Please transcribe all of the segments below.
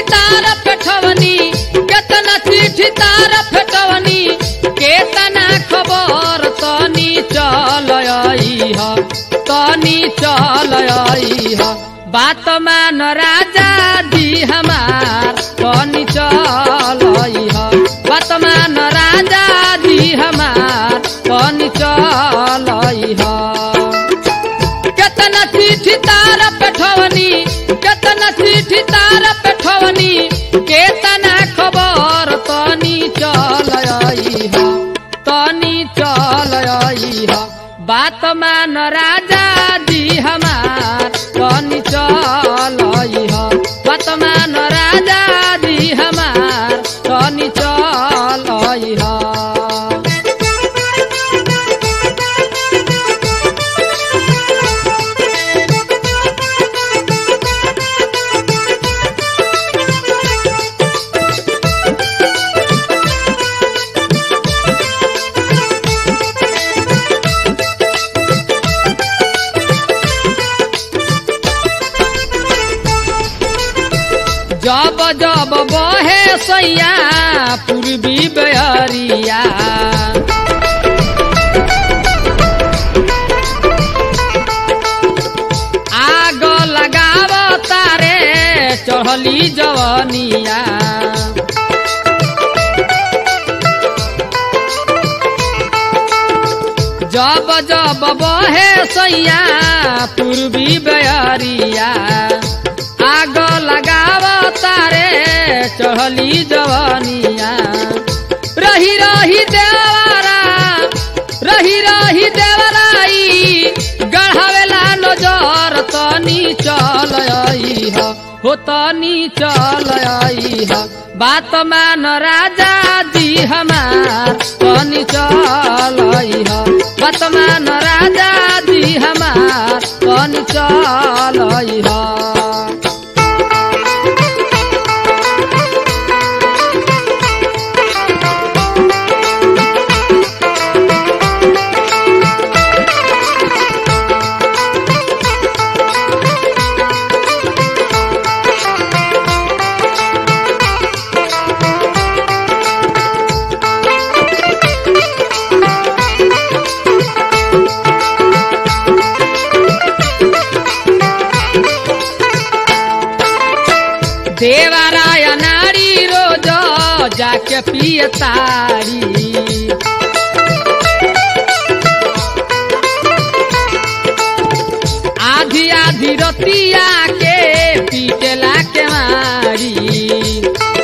तार पेठवनी केतना चिट्ठी तार फेटवनी केतना खबर तनी चल आइह तनी चल आइह बात मान राजा जी हमार तनी चल आइह बात मान राजा जी हमार तनी चल आइह केतना चिट्ठी तार पेठवनी केतना चिट्ठी तार पेठवनी केतना खबर तनी चल आइह तनी चल आइह बात मान राजा जी हमार तनी चल आइह बात मान राजा जी हमार तनी चल आइह जब जब बहे सैया पूर्वी बहरिया आग लगाव तारे चढ़ली जवनिया जब जब बहे सैया पूर्वी बहरिया आग लगाव तारे चढ़ली जवनिया रही रही देवरा रही रही देवराई गढ़ावेला नजर तनी चल आइह हो तनी चल आइह बात मान राजा जी हमार तनी चल आइह बात मान राजा जी हमार तनी चल आइह देवराय नारी रोज जाके पिए तारी आधी आधी रतिया के पीटेला के मारी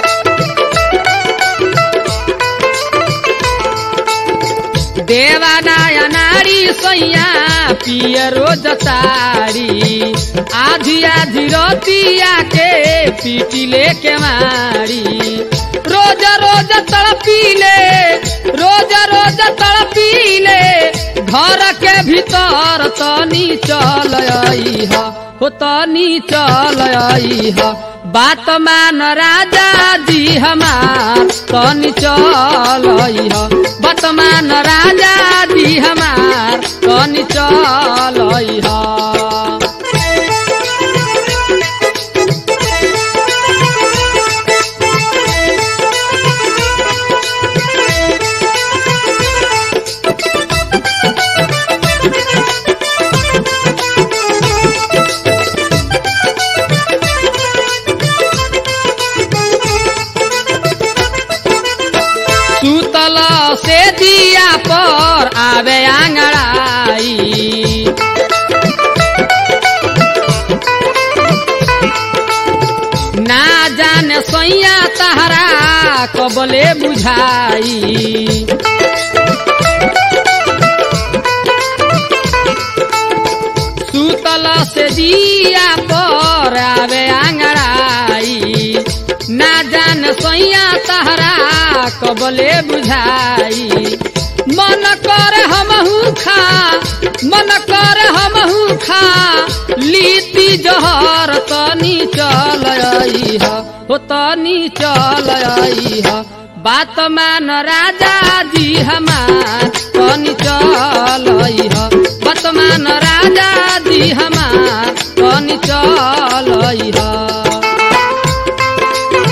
देवानाय नारी सैया पिए रोज तारी आधी आधी रतिया के पीटी लेके मारी रोज रोज तड़पीले रोज रोज तड़पीले घर के भीतर तनी चल आइह हो तनी चल आइह बात मान राजा जी हमार तनी चल आइह बात मान राजा जी हमार तनी चल आइह सुतल से दिया पर आवे आंगड़ाई ना जाने सैया तहरा कबले बुझाई सुतल से दिया पर आवे आंगड़ाई ना जान सैया तहरा कबले बुझाई मन कर हमहू खा मन कर हमहू खा लीती जहर तनी चल आइह हो तनी चल आइह बात मान राजा जी हमार तनी चल आइह बात मान राजा जी हमार तनी चल आइह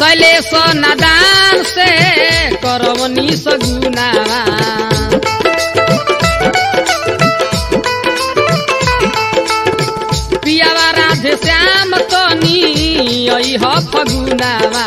शैलेश नादान से करवनी सगुनावा पियावा राधे श्याम तनी अइह फगुनावा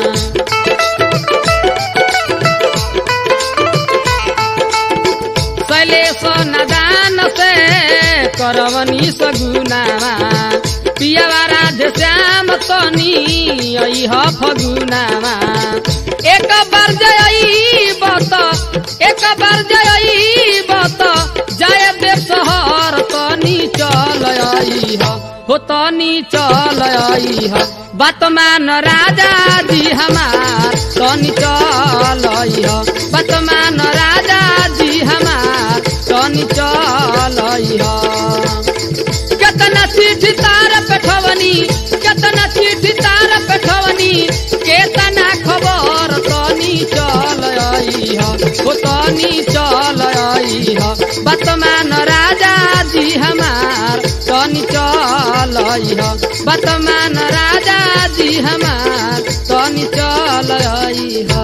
शैलेश नदान से करवनी सगुनावा पियावा राधे श्याम तनी अइह फगुनावा एक बार जय बत एक बार जय बत जय देव शहर तनी चल अइह हो तनी चल अइह बात मान राजा जी हमार तनी चल अइह बात मान राजा जी हमार तनी चल अइह केतना चिट्ठी तार पेठवनी केतना चिट्ठी तार पेठवनी केतना खबर तनी चल अइह हो तनी चल अइह बतमान राजा जी हमार तनी चल अइह बतमान राजा जी हमार तनी चल अइह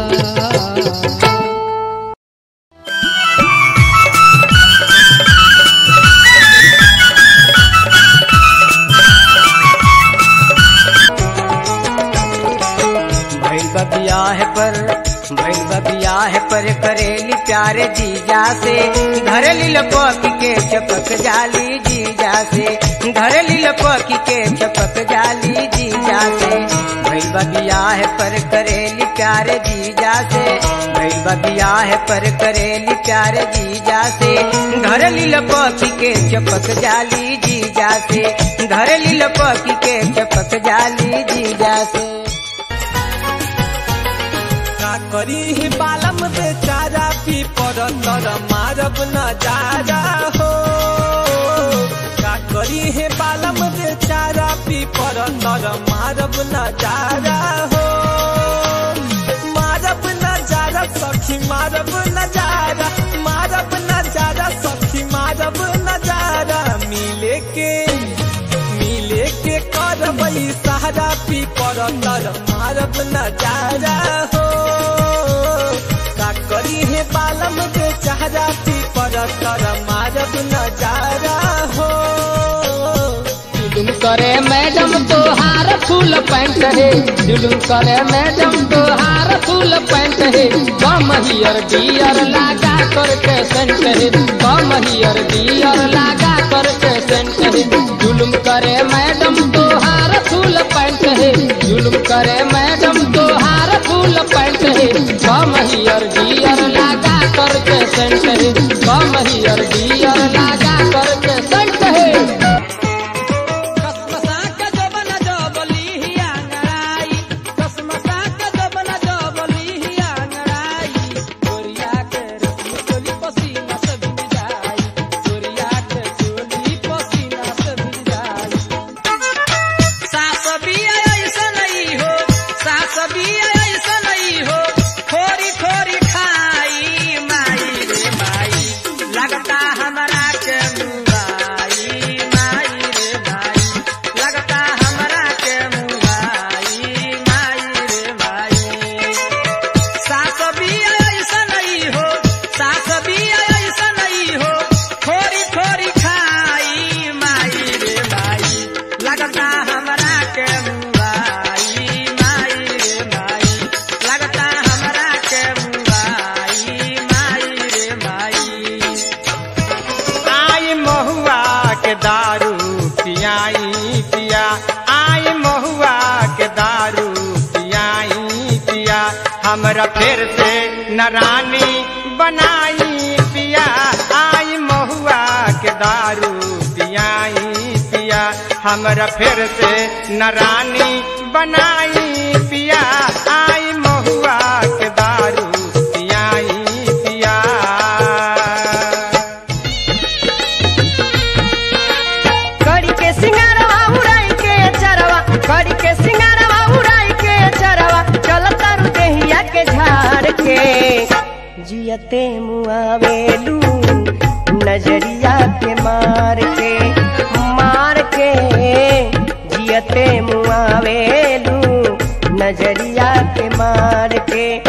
भैल बबियाह पर भैल बबियाह पर करेली प्यारे जीजा से घर लपक के चपक जाली जीजा से घर लपक के चपक जाली जीजा से भैल बबियाह पर करेली प्यारे जीजा से भैल बबियाह पर करेली प्यारे जीजा से घर लपक के चपक जाली जीजा से घर लपक के चपक जाली जीजा से का करी ही बालम बेचारा पी पर तर मारब न जारा हो का करी हे बालम बेचारा पी पर तर मारब न जारा हो मारब न जारा सखी मारब न जारा मारब न जारा सखी मारब न जारा मिले के मिले के करबई सहारा पी पर तर मारब न जारा हो का करी हे बालम के चारा पी पर तर मारब न जारा हो जुलुम करे मैडम तोहार फूल पैंट है जुलुम करे मैडम तोहार फूल पैंट है बम हियर डियर लागा करके सेंट है बम हियर डियर लागा करके सेंट है जुलुम करे मैडम तोहार फूल पैंट है जुलुम करे मैडम तोहार फूल पैंट है बम हियर डियर लागा करके सेंट है बम हियर डियर लागा करके सेंट है कसमसा के जबना जबली हिया नराई कसमसा के जबना जबली हिया नराई गोरिया के रस्म चोली पसीना से भिज जाई गोरिया के चोली पसीना से भिज जाई सास भी ऐसा नहीं हो सास भी ऐसा नहीं हो थोड़ी थोड़ी खाई माई रे माई लगता हमारा के मुंगाई माई रे माई लगता हमारा के मुंगाई माई रे माई सास भी ऐसा नहीं हो सास भी ऐसा नहीं हो थोड़ी थोड़ी खाई माई रे माई लगता हमरा के मुंगाई माई रे माई लगता हमरा के मुंगाई माई रे माई आई महुआ के दारू पियाई पिया आई महुआ के दारू पियाई पिया हमरा फिर से नरानी बनाई पिया आई महुआ के दारू पियाई पिया हमरा फिर से नरानी बनाई पिया आई महुआ के दारू पियाई पिया कड़ी के सिंगारवा उड़ाई के चरवा कड़ी के सिंगारवा उड़ाई के चरवा चल तारू देहिया के झाड़ के जियते मुआवेलू नजरिया के मार के मार के जियते मुआवेलू नजर नजरिया के मार के